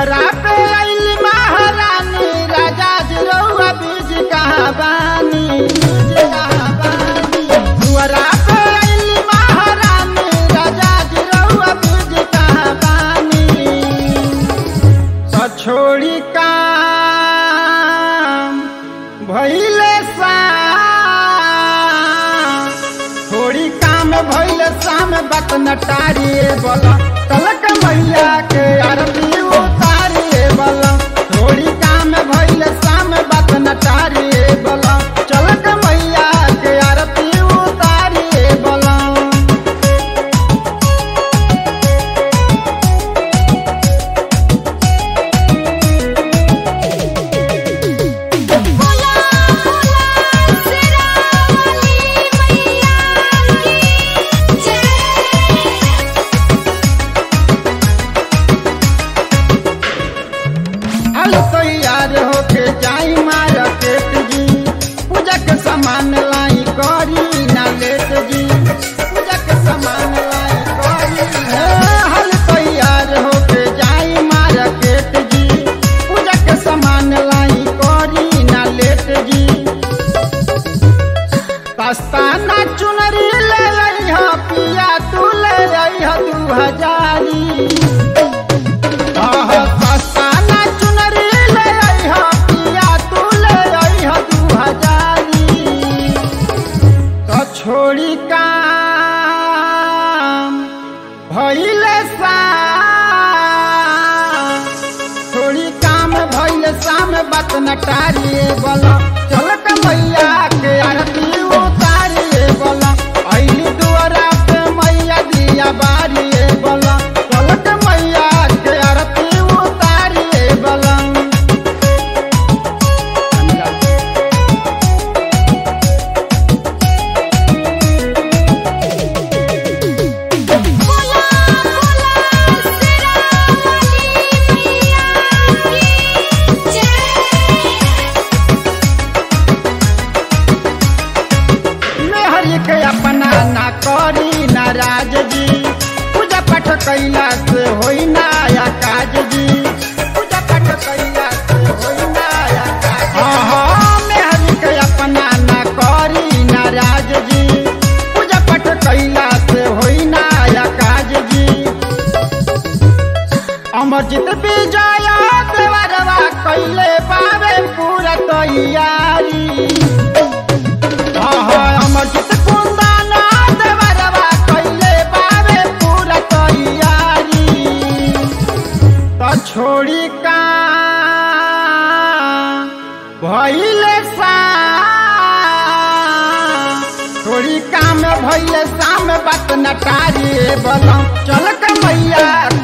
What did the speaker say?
दुआरा पे आइल महारानी राजा जिरौआ बीज कहाँ बानी बीज कहाँ बानी दुआरा पे आइल महारानी राजा जिरौआ बीज कहाँ बानी तो छोड़ी काम भइले शाम थोड़ी काम भइले शाम बात नटारिए बोला तलक मैया के आरती उतारिए बोला थोड़ी काम भइले शाम बात नटारिए बोला चलक मैया के आरती उतारिए बोला बोला बोला सिरावली मैया की जय हल तैयार होके जाई मार्केट जी पूजा के सामान लाई करी ना लेट जी पूजा के सामान लाई करी हे, हल तैयार होके जाई मार्केट जी पूजा के सामान लाई करी ना लेट जी दस्ताना चुनरी ले लइह पिया तू ले लइह दू हजारी दस्ताना चुनरी ले अइह पिया तू ले अइह दू हजारी तो छोड़ी काम भइले शाम थोड़ी काम भइले शाम बात नटारिए बोला चल के मैया के आरती उतारिए बोला अइली दुआरा पे मैया दिया बारिए बोला चल के मैया के आरती उतारिए बोला बोला बोला सिरावली मैया की जय मेहरी के अपना ना करी नाराज जी पूजा पाठ कैला से होई ना या काज जी पूजा पाठ कैला से होई ना या काज हाँ मेहरी के अपना ना करी नाराज जी पूजा पाठ कैला से होई ना या काज जी अमरजीत विजय देवरवा कैले पावे पूरा तैयारी अमरजीत कुंदन देवरवा कैले पावे पूरा तैयारी तो छोड़ी का भइले शाम थोड़ी काम भइले शाम बात नटारी बोलम चल के मैया